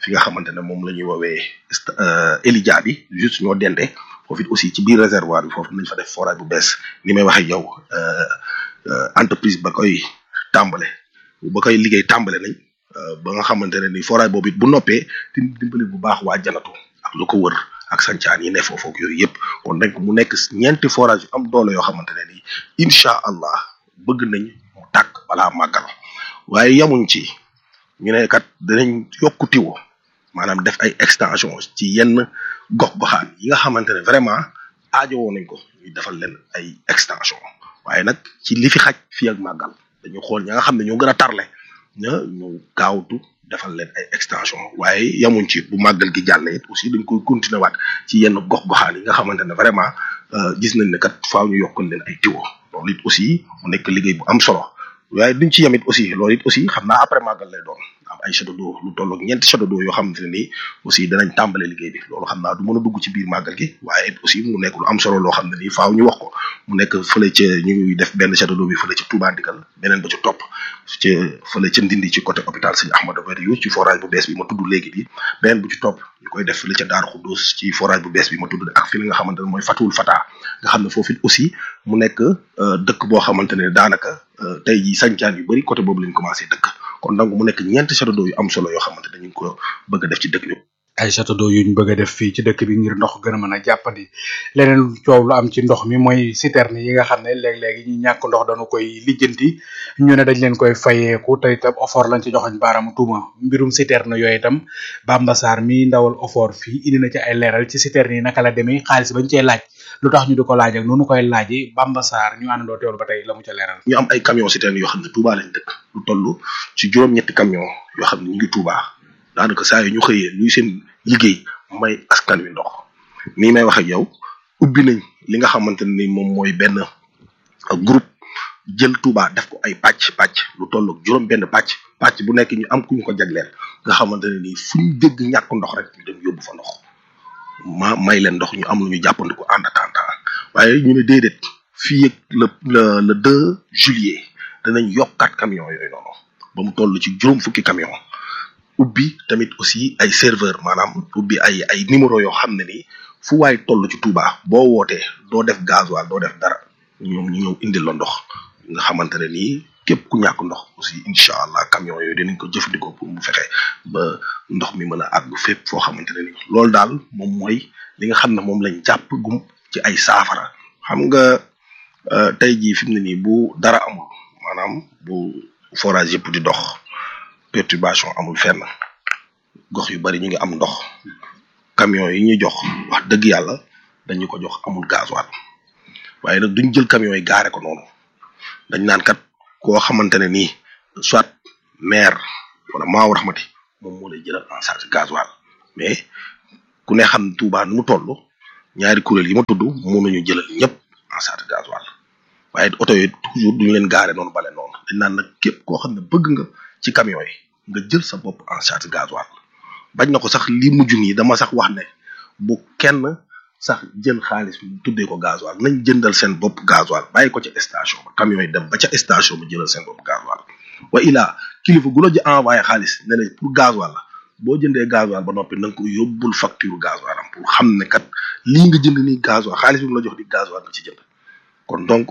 fi nga xamante ne moom la ñuy woowee Elidia bi juste ñoo dende foofu it aussi ci biir réservoir bi foofu nañ fa def forage bu bees ni may waxee yow entreprise ba koy tàmbale ba koy liggéey tàmbale nañ ba nga xamante ne ni forage boobu it bu noppee di dimbali bu baax waa janatu ak lu ko wër ak sancaan yi ne foofu ak yooyu yëpp kon donc mu nekk ñeenti forage yu am doole yoo xamante ne ni incha allah bëgg nañ mu tàkk balaa màggal waaye yamuñ ci ñu ne kat danañ yokku tiwo maanaam def ay extension ci yenn gox goxaan yi nga xamante ne vraiment aajowoo nañ ko ñu defal leen ay extension waaye nag ci li fi xaj fii ak màggal dañu xool ña nga xam ne ñoo gën a tarle ña ñu gaawtu defal leen ay extension waaye yamuñ ci bu màggal gi jàllee it aussi dañ koy continuer waat ci yenn gox goxaan yi nga xamante ne vraiment gis nañ ne kat faaw ñu yokkal leen ay tiwo loolu it aussi mu nekk liggéey bu am solo waaye duñ ci yamit aussi loolu it aussi xam naa après màggal lay doon am ay château d'eau lu toll ak ñeenti château d'eau yoo xamante ne nii aussi danañ tàmbale liggéey bi loolu xam naa du mën a dugg ci biir màggal gi waaye it aussi mu nekk lu am solo loo xam ne nii faaw ñu wax ko mu nekk fële ca ñu ngi def benn château d'eau bi fële ca Touba Ndigal beneen ba ci topp ca fële ca Ndindi ci côté hôpital Sëñ Ahmadou Bariou ci forage bu bees bi ma tudd léegi bi beneen bu ci topp ñu koy def fële ca Daaru Xuddoos ci forage bu bees bi ma tudd ak fi nga xamante ne mooy Fatul Fata nga xam ne foofu it aussi mu nekk dëkk boo xamante ne daanaka tey jii sancaan yu bari côté boobu lañ commencé dëkk kon donc mu nekk ñeenti château d'eau yu am solo yoo xamante ne ñu ngi ko bëgg a def ci dëkk bi. ay château d'eau yuñ bëgg a def fii ci dëkk bi ngir ndox gën a mën a jàppandi leneen coow lu am ci ndox mi mooy citerne yi nga xam ne léeg-léegi ñi ñàkk ndox dañu koy lijjanti ñu ne dañ leen koy fayeeku te itam ofor lañ ci joxoñ baaraamu tuuma mbirum citerne yooyu itam Bamba Sarr mi ndawal ofor fii indi na ci ay leeral ci citerne yi naka la demee xaalis bañ cee laaj lu tax ñu di ko laaj ak noonu koy laaji Bamba Sarr ñu àndandoo teewlu ba tey la mu ca leeral ñu am ay camion citerne yoo xam ne Touba lañ dëkk lu toll ci juróom-ñetti camion yoo xam ne ñu ngi Touba daanaka saa yu ñu xëyee luy seen liggéey may askan wi ndox nii may wax ak yow ubbi nañ li nga xamante ne ni moom mooy benn groupe jël Touba def ko ay pàcc pàcc lu toll ak juróom benn pàcc pàcc bu nekk ñu am ku ñu ko jagleel nga xamante ne nii fu ñu dégg ñàkk ndox rek ñu dem yóbbu fa ndox ma may leen ndox ñu am lu ñu jàppandiku en attendant waaye ñu ne déedéet fii ak le le le deux juillet danañ yokkaat camion yooyu noonu ba mu toll ci juróom fukki camion ubbi tamit aussi ay serveur maanaam ubbi ay ay numéro yoo xam ne ni fu waay toll ci Touba boo wootee doo def gasoil doo def dara ñoom ñu ñëw indil la ndox nga xamante ne nii képp ku ñàkk ndox aussi incha allah camion yooyu dinañ ko jëfandikoo pour mu fexe ba ndox mi mën a àgg fépp foo xamante ne ni loolu daal moom mooy li nga xam ne moom lañ jàpp gum ci ay saafara xam nga tey jii fi mu ne nii bu dara amul maanaam bu forage yëpp di dox perturbation amul fenn gox yu bari ñu ngi am ndox camion yi ñuy jox wax dëgg yàlla dañu ko jox amul gasoil waaye nag duñ jël camion yi gaare ko noonu dañ naan kat koo xamante ne nii soit maire wala maaw raxmati moom moo lay jëlal en charge gasoil mais ku ne xam Touba nu mu toll ñaari kuréel yi ma tudd mënuñu jëlal ñëpp en charge gasoil waaye oto yi toujours duñu leen gaare noonu bale noonu dañ naan nag képp koo xam ne bëgg nga ci camion yi nga jël sa bopp en charge gasoil bañ na ko sax li mujj nii dama sax wax ne bu kenn sax jël xaalis tuddee ko gasoil nañ jëndal seen bopp gasoil bàyyi ko ca station ba camion yi dem ba ca station ba jëlal seen bopp gasoil wa ilaa kilifa gu la ji envoyé xaalis ne la pour gasoil la boo jëndee gasoil ba noppi na nga ko yóbbul facture gasoil am pour xam ne kat lii nga jënd nii gasoil xaalis bi mu la jox di gasoil nga ci jënd kon donc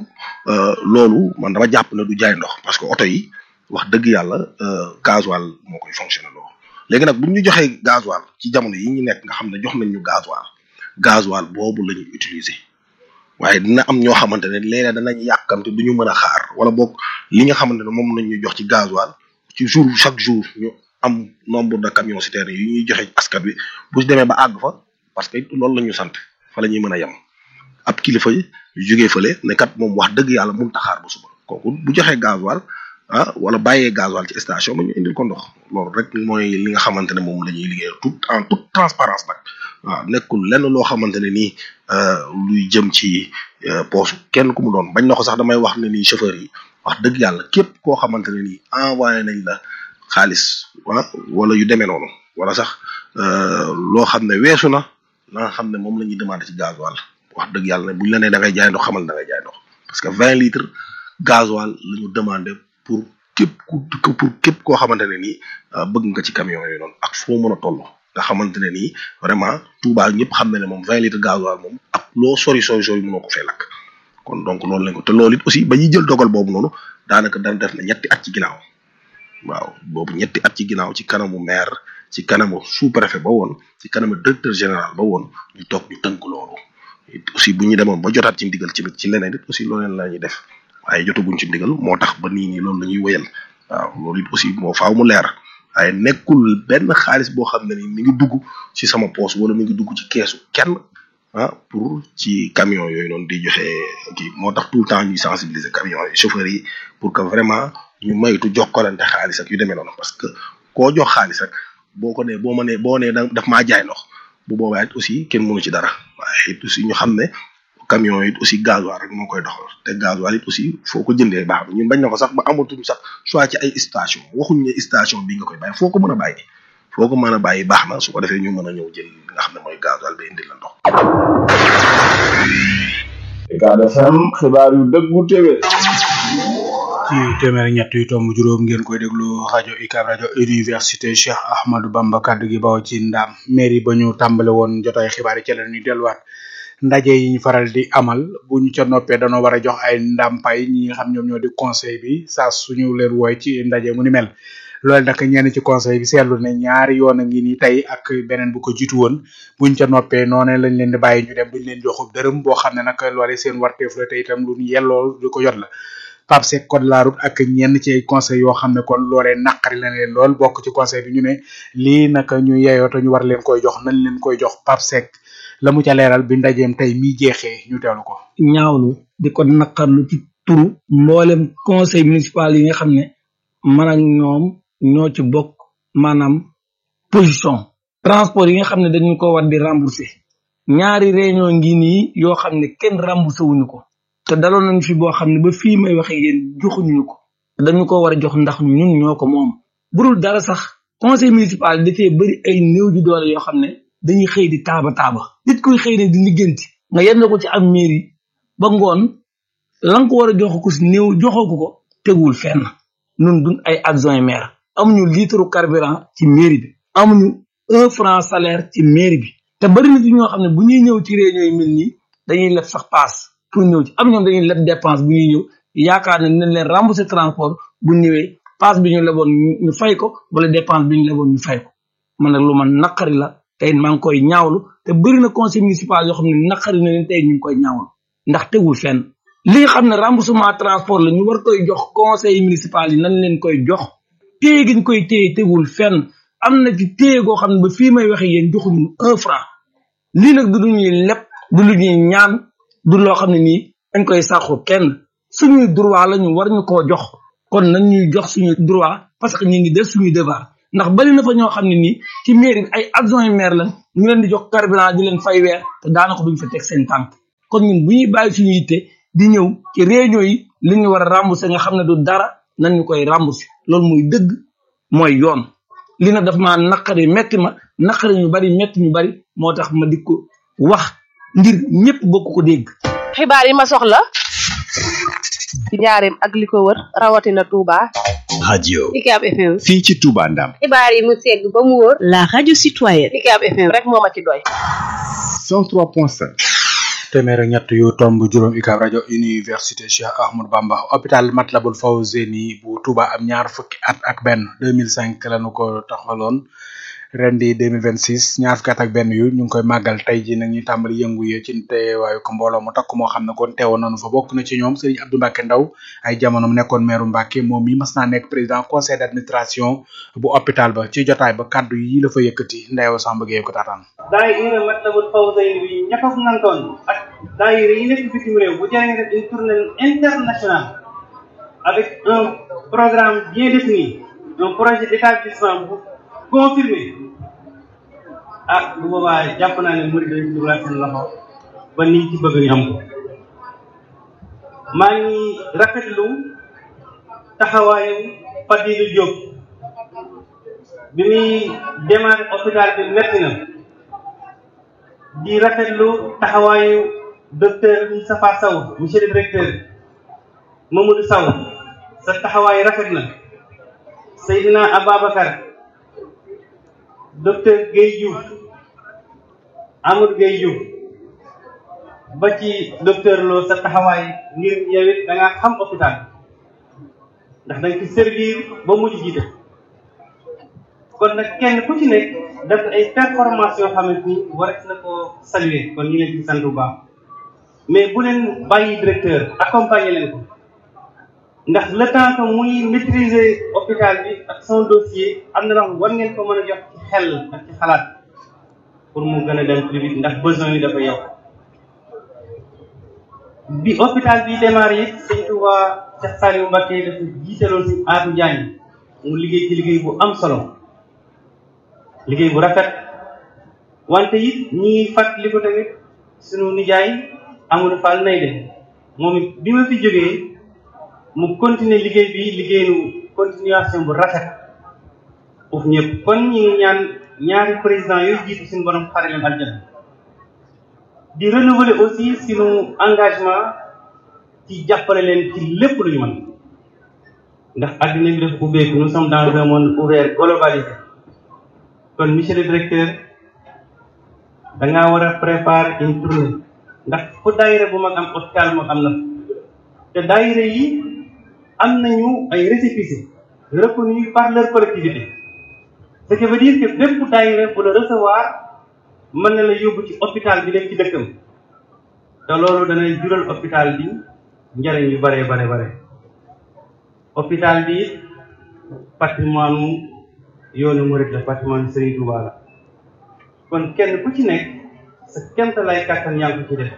loolu man dama jàpp ne du jaay ndox parce que oto yi wax dëgg yàlla gasoil moo koy fonctionné loo léegi nag bu ñu joxee gasoil ci jamono yi ñu nekk nga xam ne jox nañ ñu gasoil gasoil boobu la ñuy utiliser waaye dina am ñoo xamante ne léeg-léeg danañ yàkkamte du ñu mën a xaar wala boog li nga xamante ne moom lañ ñu jox ci gasoil ci jour chaque jour ñu am nombre de camions citernes yi ñuy joxe askan wi bu demee ba àgg fa parce que loolu la ñu sant fa la ñuy mën a yem ab kilifa yu jógee fële ne kat moom wax dëgg yàlla mun taxaar ba suba kooku bu joxee gasoil ah wala bàyyee gasoil ci station ba ñu indil ko ndox loolu rek mooy li nga xamante ne moom la ñuy liggéey tout en toute transparence nag waaw nekkul lenn loo xamante ne nii luy jëm ci poosu kenn ku mu doon bañ na ko sax damay wax ne nii chauffeur yi wax dëgg yàlla képp koo xamante ne nii envoyé nañ la xaalis wa wala yu demee noonu wala sax loo xam ne weesu na la nga xam ne moom la ñuy demandé ci gasoil wax dëgg yàlla ne buñ la nee da ngay jaay ndox xamal da ngay jaay ndox parce que vingt litres gasoil la ñu demandé pour képp ku pour képp koo xamante ne nii bëgg nga ci camion yooyu noonu ak foo mën a toll nga xamante ne nii vraiment Touba ñëpp xam na ne moom vingt litres gasoil moom ak loo sori sori sori mënoo ko fee lakk kon donc loolu lañ ko te loolu it aussi ba ñuy jël dogal boobu noonu daanaka daan def na ñetti at ci ginnaaw waaw boobu ñetti at ci ginnaaw ci kanamu maire ci kanamu sous préfet ba woon ci kanamu directeur général ba woon ñu toog ñu tënk loolu aussi bu ñu demoon ba jotaat ci ndigal ci ci leneen it aussi loolu la ñuy def waaye jotaguñ ci ndigal moo tax ba nii nii loolu la ñuy wéyal waaw loolu it aussi moo faaw mu leer waaye nekkul benn xaalis boo xam ne ni mi ngi dugg ci sama poche wala mi ngi dugg ci keesu kenn ah pour ci camion yooyu noonu di joxe kii moo tax tout le temps ñuy sensibiliser camion yi chauffeurs yi pour que vraiment ñu maytu jokkalante xaalis ak yu demee noonu parce que koo jox xaalis rek boo ko nee boo ma nee boo nee daf maa jaay ndox bu boobaa it aussi kenn mënu ci dara waaye it aussi ñu xam ne camion yi aussi gasoil rek moo koy doxal te gasoil it aussi foo ko jëndee baax na ñun bañ na ko sax ba amatuñ sax choix ci ay station waxuñ ne station bi nga koy bàyyi foo ko mën a bàyyi foo ko mën a bàyyi baax na su ko defee ñu mën a ñëw jël li nga xam ne mooy gasoil ba indil la ndox. Ucab FM xibaar yu dëggu téwé ci téeméer ñett yu tomb juróom ngeen koy déglu rajo UCAB rajo université Cheikh Ahmadou Bamba kaddu gi bawo ci ndam mairie ba ñu tàmbale woon jotaay xibaar yi ci la ñuy delluwaat ndaje yi ñu faral di amal bu ñu ca noppee danoo war a jox ay ndàmpaay ñi nga xam ñoom ñoo di conseil bi saa suñu leen wooy ci ndaje mu ni mel loolu nag ñenn ci conseil bi seetlu ne ñaari yoon a ngi nii tey ak beneen bu ko jiitu woon buñ ca noppee noonu lañ leen di bàyyi ñu dem duñ leen joxub dërëm boo xam ne nag loole seen warteef la te itam lu ñu yelloo du ko yot la Pape Seck code la route ak ñenn ci ay conseil yoo xam ne kon loolee naqari la leen lool bokk ci conseil bi ñu ne lii naka ñu yeyoo te ñu war leen koy jox nañ leen koy jox Pape Seck la mu ca leeral bi ndajeem tey mi jeexee ñu teewlu ko. ñaawlu di ko naqarlu ci turu mboolem conseil municipal yi nga xam ne man ak ñoom ñoo ci bokk maanaam position transport yi nga xam ne dañu ko war di rembourser ñaari réunion ngi nii yoo xam ne kenn remboursé wuñu ko te daloon nañ fi boo xam ne ba fii may waxe yéen joxuñu ko dañu ko war a jox ndax ñun ñoo ko moom burul dara sax conseil municipal dafee bëri ay néew ji doole yoo xam ne dañuy xëy di taaba taaba nit kuy xëy ne di liggéenti nga yenn ko ci am mairie ba ngoon lan ko war a jox ko si néew joxoo ko ko tegul fenn nun duñ ay adjoint maire amuñu litre carburant ci mairie bi amuñu un franc salaire ci mairie bi te bari na ci ñoo xam ne bu ñuy ñëw ci réunion yi mel nii dañuy leb sax paas pour ñëw ci am ñoom dañuy leb dépense bu ñuy ñëw yaakaar ne nañ leen rembourser transport bu ñëwee paas bi ñu leboon ñu fay ko wala dépense bi ñu leboon ñu fay ko man nag lu man naqari la tey maa ngi koy ñaawlu te bëri na conseil municipal yoo xam ne naqari na leen tey ñu ngi koy ñaawlu ndax tegul fenn li nga xam ne remboursement transport la ñu war koy jox conseil municipal yi nañ leen koy jox téye gi ñu koy téye tegul fenn am na ci téye goo xam ne ba fii may waxe yéen joxuñu un franc lii nag du lu ñuy leb du lu ñuy ñaan du loo xam ne nii dañ koy sàqu kenn suñuy droit la ñu war ñu koo jox kon nañ ñuy jox suñu droit parce que ñu ngi def suñuy devoir ndax bari na fa ñoo xam ne nii ci mairie bi ay adjoint maire la ñu leen di jox carburant di leen fay weer te daanaka duñ fa teg seen tànk kon ñun bu ñuy bàyyi suñu yitte di ñëw ci réunion yi li ñu war a rembourser nga xam ne du dara nan ñu koy rembourser loolu muy dëgg mooy yoon li nag daf maa naqari metti ma naqari ñu bari metti ñu bari moo tax ma di ko wax ngir ñëpp bokk ko dégg xibaar yi ma soxla ci njaareem ak li ko wër rawatina Touba. radio UCAB FM. fii ci Touba Ndam xibaar yi mu segg ba mu wóor. la radio citoyenne. UCAB FM rek moo ma ci doy. 103.5 téeméer ak ñett yu tomb juróom UCAB rajo université Cheikh Ahmadou Bamba hôpital Matlaboul Fawzeyni bu Touba am ñaar fukki at ak benn 2005 lañu ko taxaloon ren di 2026 ñaar fukki at ak benn yu ñu ngi koy màggal tey ji nag ñu tàmbali yëngu yi ci teewaayu ko mbooloo mu takk moo xam ne kon teewoon nañu fa bokk na ci ñoom Serigne Abdou Mbacke Ndaw ay jamono mu nekkoon maire Mbacke moom mi mas naa nekk président conseil d'administration bu hôpital ba ci jotaay ba kaddu yi la fa yëkkati ndeew Samba Gueye ko taataan daayira Matlabul Fawzayni bi ña ko nantoon ak daayira yi nekk bitim réew bu jërë def une tournée internationale avec un programme bien défini un projet d'établissement bu confirmé ah bu boobaa jàpp naa ne murid dañ ci dugal seen loxo ba niñ ci bëgg ñu am ko maa ngi rafetlu taxawaayu Fadilou Diop bi muy démarré hôpital bi metti na di rafetlu taxawaayu docteur Moustapha Sow monsieur le directeur Mamadou Sow sa taxawaay rafet na Seydina Ababacar docteur Guèye Diouf Amadou Guèye Diouf ba ci docteur Lo sa taxawaay ngir yow it da ngaa xam hôpital ndax da nga ci servir ba mujj jiite kon nag kenn ku ci nekk def ay performance yoo xamante ni war na ko saluer kon ñu leen ci sant bu baax mais bu leen bàyyi directeur accompagner leen ko ndax le temps que muy maîtriser hôpital bi ak son dossier am na loo war ngeen ko mën a jox ci xel ak ci xalaat pour mu gën a dem plus vite ndax besoin yi dafa yokk bi hôpital bi démarré it sëñ Touba Cheikh Saliou Mbacké dafa jiitaloon si Atou Diagne mu liggéey ci liggéey bu am solo liggéey bu rafet wante it ñi ngi fàttali ko tamit sunu nijaay Amadou Fall nay de moom it bi ma fi jógee mu continuer liggéey bi liggéeyu continuation bu rafet foofu ñëpp kon ñi ngi ñaan ñaari président yooyu jiitu suñu borom xare leen aljana di renouveler aussi sunu engagement ci jàppale leen ci lépp lu ñu mën ndax adduna bi dafa ubbeeku nous sommes dans un monde ouvert globalisé kon monsieur le directeur da ngaa war a préparer une tournée ndax fu daayira bu mag am hôpital mag am na te daayira yi am nañu ay récépissé reconnus par leur collectivité ce qui veut dire que bépp daayira bu la recevoir mën na la yóbbu ci hôpital bi nekk ci dëkkam te loolu danay jural hôpital bi njariñ yu bare bare bare hôpital bi patrimoine yoonu murid la patrimoine Serigne Touba la kon kenn ku ci nekk sa kemt lay kàttan yaa ngi ko ci def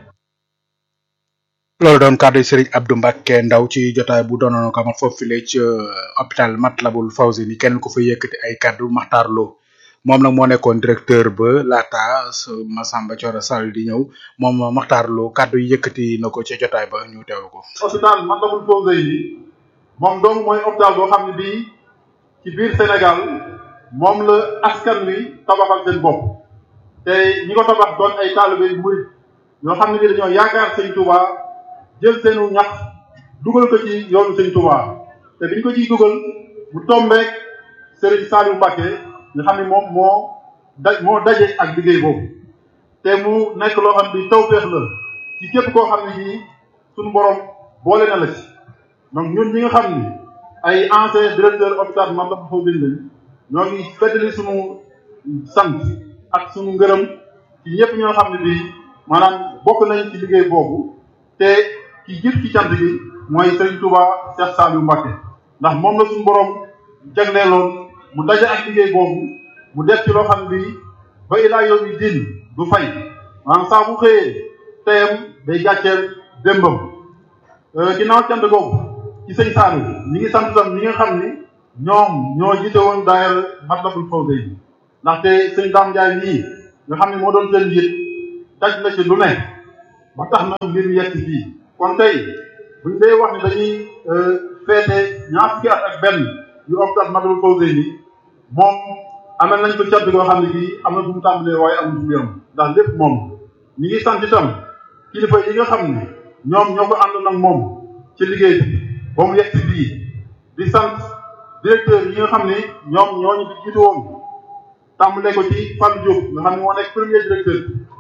loolu doon kàddu Serigne Abdou Mbacke ndaw ci jotaay bu doonoon ko amal foofu file ci hôpital Matlabul Fawzeyni kenn ko fa yëkkati ay kàddu Makhtar Lo moom nag moo nekkoon directeur ba laata Massamba Thioro Sall di ñëw moom Makhtar Lo kàddu yi yëkkati na ko ci jotaay ba ñu teew ko. hôpital Matlabul Fawzeyni moom dong mooy hôpital boo xam ne bii ci biir Sénégal moom la askan wi tabaxal seen bopp te ñi ko tabax doon ay taalibe yu murid yoo xam ne bii dañoo yaakaar Sëñ Touba. jël seenu ñax dugal ko ci yoonu sëñ Touba te biñ ko ciy dugal mu tombeek Serigne Saliou Mbacké nga xam ne moom moo daj moo daje ak liggéey boobu te mu nekk loo xam ne tawféex la ci képp koo xam ne bii suñu borom boole na la ci donc ñun ñi nga xam ni ay ancien directeur hôpital Matlaboul Fawzeyni lañ ñoo ngi feddali suñu sant ak suñu ngërëm ci ñëpp ñoo xam ne bii maanaam bokk nañ ci liggéey boobu te ki jëf ci cant gi mooy Serigne Touba Cheikh Saliou Mbacké ndax moom la suñu borom jagleeloon mu daje ak liggéey boobu mu def ci loo xam bi ba ilaa yow yi din du fay maanaam saa bu xëyee teyam day gàcceel démbam ginnaaw cant googu ci sëñ Saliou ñi ngi sant tam ñi nga xam ni ñoom ñoo jiite woon daayira Matlabul Fawzeyni ndaxte sëñ Dame Ndiaye nii nga xam ne moo doon seen njiit daj na ci lu ne ba tax na mbir mi yegg fii kon tey buñ dee wax ne dañuy feete ñaar fukki at ak benn yu hôpital Matlaboul Fawzeyni moom amal nañ ko cant goo xam ne bii am na fu mu tàmbalee waaye amul fu mu yem ndax lépp moom ñi ngi sant itam kilifa yi nga xam ne ñoom ñoo ko ànd nag moom ci liggéey bi ba mu yegg fii di sant directeur yi nga xam ne ñoom ñoo ñu fi jiitu woon tàmbalee ko ci Fallou Diop nga xam ne moo nekk premier directeur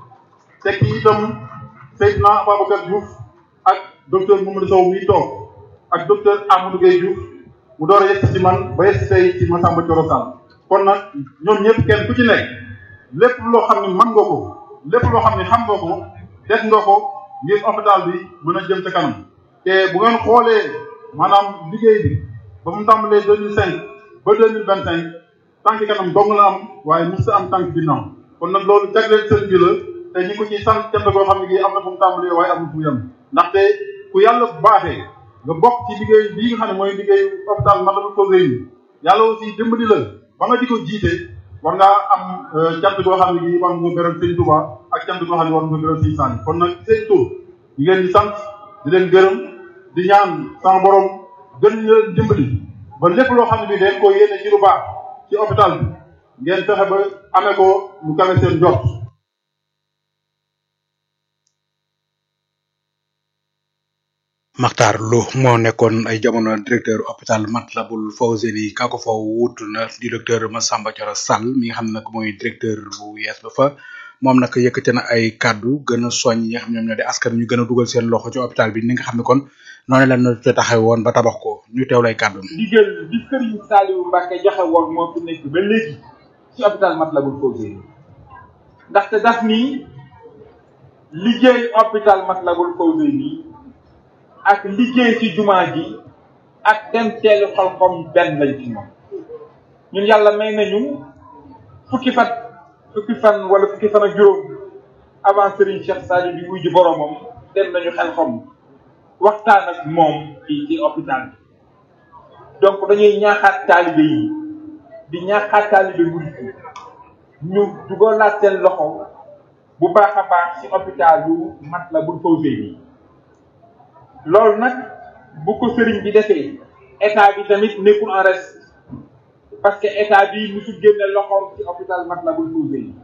teg ci itam Seydina Ababacar Diouf ak docteur Mamadou Sow mi toog ak docteur Amadou Gueye Diouf mu door a yegg ci man ba yegg tey ci Massamba Thioro Sall kon nag ñoom ñëpp kenn ku ci nekk lépp loo xam ne mën nga ko lépp loo xam ne xam nga ko def nga ko ngir hôpital bi mën a jëm ca kanam te bu ngeen xoolee maanaam liggéey bi ba mu tàmbalee deux mille cinq ba deux mille vingt cinq tànk kanam dong la am waaye mos am tànk ginnaaw kon nag loolu jagleel seen bi la te ñi ko ciy sant cant koo xam ne gii am na fu mu tàmbalee waaye amul fu mu yem ndaxte ku yàlla baaxee nga bokk ci liggéey bii nga xam ne mooy liggéey hôpital Matlaboul Fawzeyni yàlla aussi dimbali la ba nga di ko jiite war ngaa am cant koo xam ne gii war nga beral sëñ Touba ak cant koo xam ne war nga beral sëñ Sane kon nag seen tur ñu leen di sant di leen gërëm di ñaan sama borom gën leen dimbali ba lépp loo xam ne bii dañ ko yéene ci lu baax ci hôpital bi ngeen fexe ba amee ko lu kawe seen jot. Makhtar Lo moo nekkoon ay jamono directeur hôpital Matlaboul Fawzeyni ka ko fa wuutu na di docteur Massamba Thioro Sall mi nga xam ne nag mooy directeur bu yees ba fa moom nag yëkkate na ay kàddu gën a soñ ñi nga xam ñoom ñoo di askan ñu gën a dugal seen loxo ci hôpital bi ni nga xam ne kon noonu la ñu ca taxaw woon ba tabax ko ñu teew lay kàddu ndigal bi Serigne Saliou Mbacke joxe woon moo fi nekk ba léegi ci hôpital Matlaboul Fawzeyni ndaxte daf ni liggéey hôpital Matlaboul Fawzeyni ak liggéey ci jumaa ji ak dem teelu xalxom benn lañ ci moom ñun yàlla may nañu fukki fan fukki fan wala fukki fan ak juróom avant Serigne Cheikh Saliou di wuy ji boromam dem nañu xelxom waxtaan ak moom ci ci hôpital bi donc dañuy ñaaxaat taalibe yi di ñaaxaat taalibe murit yi ñu dugalaat seen loxo bu baax a baax ci hôpital yu Matlaboul Fawzeyni loolu nag bu ko sëriñ bi defee état bi tamit nekkul en reste parce que état bi musul génne loxoom ci hôpital Matlaboul Fawzeyni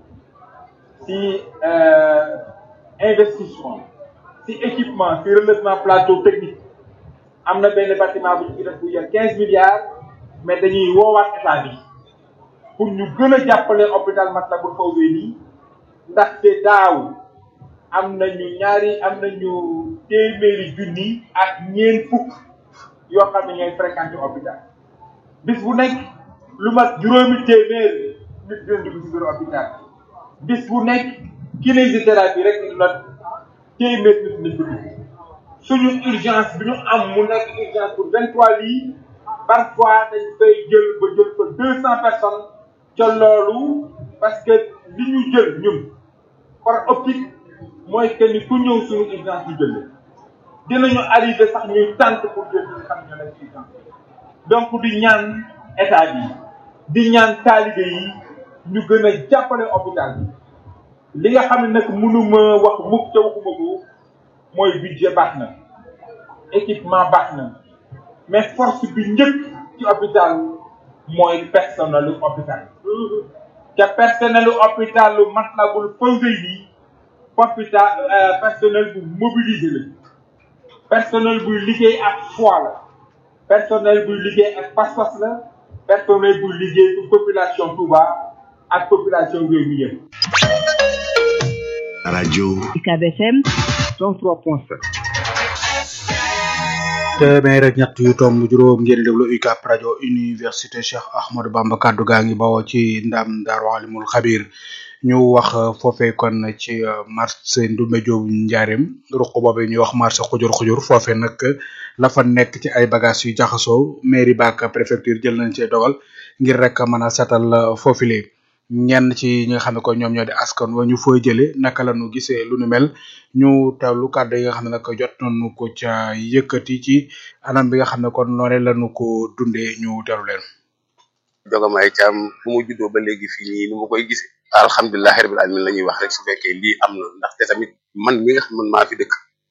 ci investissement ci équipement ci relèvement plateau technique am na benn bâtiment bu ñu fi def bu yor quinze milliards mais dañuy woowaat état bi pour ñu gën a jàppale hôpital Matlaboul Fawzeyni ndaxte daaw am nañu ñaari am nañu téeméeri junni ak ñeent fukk yoo xam ne ñooy fréquenté hôpital bis bu nekk lu mat juróomi téeméer nit dina dugg ci biir hôpital bis bu nekk kinésithérapie rek lu mat téeméer nit nañ ko dugg suñu urgence bi ñu am mu nekk urgence pour vingt trois lits parfois dañ fay jël ba jël fa deux cent personnes ca loolu parce que li ñu jël ñun par optique mooy que ni ku ñëw suñu urgence ñu jël dinañu arrivé sax ñuy tànt pour jël ñi nga xam ne ñoo nekk ci urgence donc di ñaan état bi di ñaan taalibe yi ñu gën a jàppale hôpital bi li nga xam ne nag mënuma wax mukk ca waxuma ko mooy budget baax na équipement baax na mais force bi njëkk ci hôpital mooy personnelu hôpital te personnelu hôpitalu Matlaboul Fawzeyni hôpital personnel bu mobilisé la personnel buy liggéey ak foi la personnel buy liggéey ak pas-pas la personnel buy liggéey pour population Touba ak population réew mi yëpp radio UCAB FM 103.7 téeméer ak ñett yu tomb juróom ngeen déglu UCAB rajo université Cheikh Ahmadou Bamba kaddu gaa ngi bawoo ci ndam Daaru Alimul Xabir ñu wax foofee kon ci marché Ndoumbé Diop Njaareem ruq boobu ñuy wax marché xujur xujur foofee nag la fa nekk ci ay bagages yu jaxasoo mairie baak préfecture jël nañ cee dogal ngir rek mën a setal foofile ñenn ci ñi nga xam ne ko ñoom ñoo di askan wa ñu fooy jëlee naka la ñu gisee lu nu mel ñu teewlu kàddu yi nga xam ne nag jot nañu ko ca yëkkati ci anam bi nga xam ne kon noonu la ñu ko dundee ñu teewlu leen. Jogamaay Caam fu mu juddoo ba léegi fii nii ni ma koy gisee alhamdulilahi rabil alamin la ñuy wax rek su fekkee lii am na ndaxte tamit man mi nga xam man maa fi dëkk